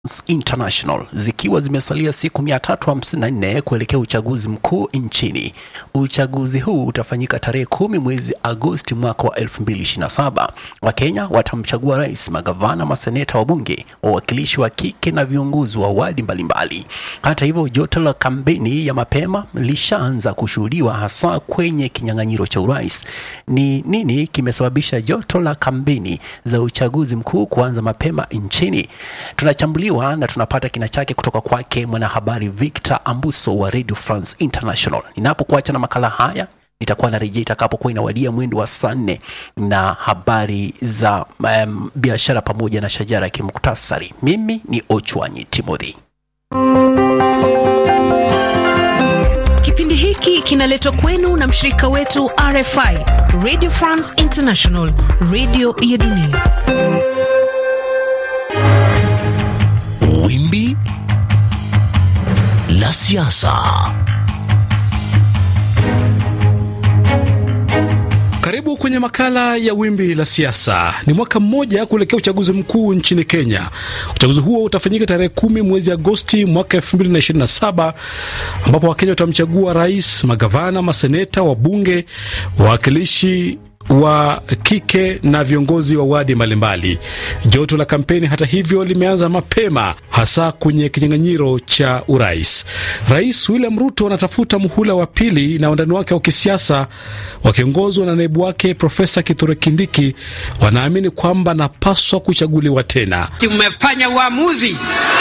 International zikiwa zimesalia siku 354 kuelekea uchaguzi mkuu nchini. Uchaguzi huu utafanyika tarehe kumi mwezi Agosti mwaka wa 2027. Wakenya watamchagua rais, magavana, maseneta, wabunge, wawakilishi wa kike na viongozi wa wadi mbalimbali. Hata hivyo, joto la kampeni ya mapema lishaanza kushuhudiwa hasa kwenye kinyang'anyiro cha urais. Ni nini kimesababisha joto la kampeni za uchaguzi mkuu kuanza mapema nchini? Tunachambuliwa na tunapata kina chake kutoka kwake mwanahabari Victor Ambuso wa Radio France International. Ninapokuacha na makala haya nitakuwa narejea itakapokuwa inawadia mwendo wa saa nne na habari za um, biashara pamoja na shajara ya kimuktasari. Mimi ni Ochwanyi Timothy. Kipindi hiki kinaletwa kwenu na mshirika wetu RFI, Radio France International, radio ya dunia. Wimbi la siasa. Karibu kwenye makala ya wimbi la siasa. Ni mwaka mmoja kuelekea uchaguzi mkuu nchini Kenya. Uchaguzi huo utafanyika tarehe kumi mwezi Agosti mwaka 2027 ambapo Wakenya watamchagua rais, magavana, maseneta, wabunge, wawakilishi wa kike na viongozi wa wadi mbalimbali. Joto la kampeni hata hivyo limeanza mapema, hasa kwenye kinyang'anyiro cha urais. Rais William Ruto anatafuta muhula wa pili na wandani wake wa kisiasa wakiongozwa na naibu wake Profesa Kithure Kindiki wanaamini kwamba anapaswa kuchaguliwa tena. Tumefanya uamuzi,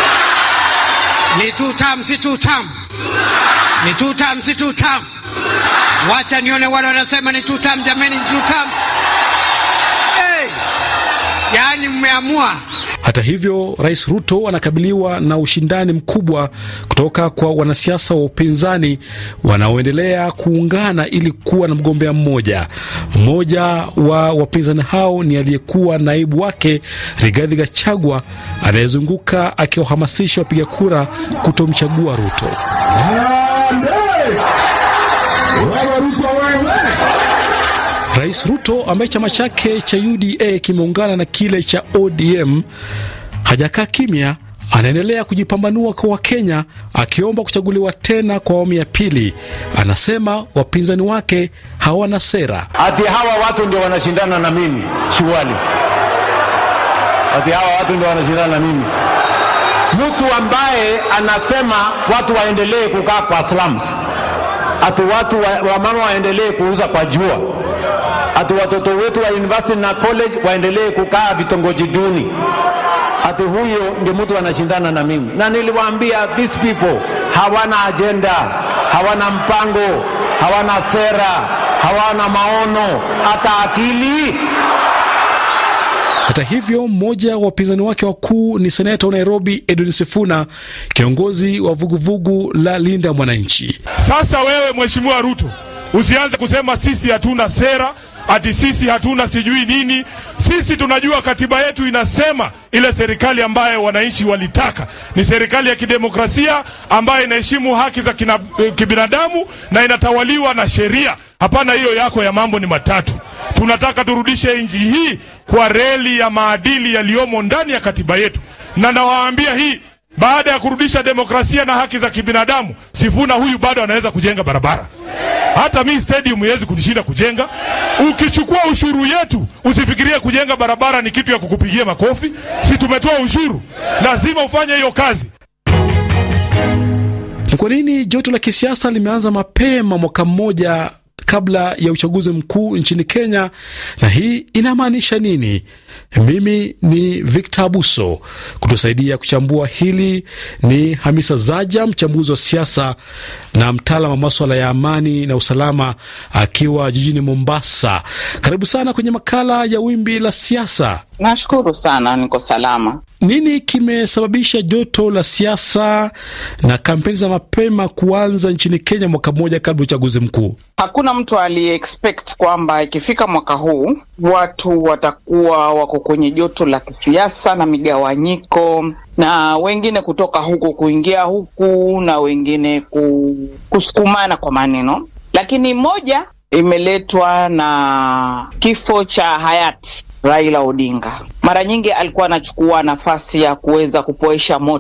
ni two term, si two term, ni two term, si two term. Wacha nione wale wanasema ni two term, jameni, ni two term. Hey, yaani mmeamua Hata hivyo, Rais Ruto anakabiliwa na ushindani mkubwa kutoka kwa wanasiasa wa upinzani wanaoendelea kuungana ili kuwa na mgombea mmoja. Mmoja wa wapinzani hao ni aliyekuwa naibu wake Rigathi Gachagua anayezunguka akiwahamasisha wapiga kura kutomchagua Ruto. Rais Ruto ambaye chama chake cha UDA kimeungana na kile cha ODM hajakaa kimya, anaendelea kujipambanua kwa Wakenya akiomba kuchaguliwa tena kwa awamu ya pili. Anasema wapinzani wake hawana sera. Ati hawa watu ndio wanashindana na mimi shughuli, ati hawa watu ndio wanashindana na mimi. Mtu ambaye anasema watu waendelee kukaa kwa slums, ati watu wa, wamama waendelee kuuza kwa jua, ati watoto wetu wa university na college waendelee kukaa vitongoji duni, ati huyo ndio mtu anashindana na mimi. Na niliwaambia these people hawana agenda, hawana mpango, hawana sera, hawana maono, hata akili. Hata hivyo, mmoja wa wapinzani wake wakuu ni seneta wa Nairobi Edwin Sifuna, kiongozi wa vuguvugu la Linda Mwananchi. Sasa wewe Mheshimiwa Ruto, usianze kusema sisi hatuna sera, ati sisi hatuna sijui nini. Sisi tunajua katiba yetu inasema ile serikali ambayo wananchi walitaka ni serikali ya kidemokrasia ambayo inaheshimu haki za kina, kibinadamu na inatawaliwa na sheria. Hapana, hiyo yako ya mambo ni matatu. Tunataka turudishe nchi hii kwa reli ya maadili yaliyomo ndani ya katiba yetu, na nawaambia hii baada ya kurudisha demokrasia na haki za kibinadamu, Sifuna huyu bado anaweza kujenga barabara. Hata mi stadium iwezi kunishinda kujenga. Ukichukua ushuru yetu, usifikirie kujenga barabara ni kitu ya kukupigia makofi. Si tumetoa ushuru, lazima ufanye hiyo kazi. Ni kwa nini joto la kisiasa limeanza mapema mwaka mmoja kabla ya uchaguzi mkuu nchini Kenya, na hii inamaanisha nini? Mimi ni Victor Abuso. Kutusaidia kuchambua hili ni Hamisa Zaja, mchambuzi wa siasa na mtaalam wa maswala ya amani na usalama, akiwa jijini Mombasa. Karibu sana kwenye makala ya Wimbi la Siasa. Nashukuru sana, niko salama. Nini kimesababisha joto la siasa na kampeni za mapema kuanza nchini Kenya mwaka mmoja kabla ya uchaguzi mkuu? Hakuna mtu aliye expect kwamba ikifika mwaka huu watu watakuwa wako kwenye joto la kisiasa na migawanyiko, na wengine kutoka huku kuingia huku na wengine kusukumana kwa maneno, lakini moja imeletwa na kifo cha hayati Raila Odinga. Mara nyingi alikuwa anachukua nafasi ya kuweza kupoesha moto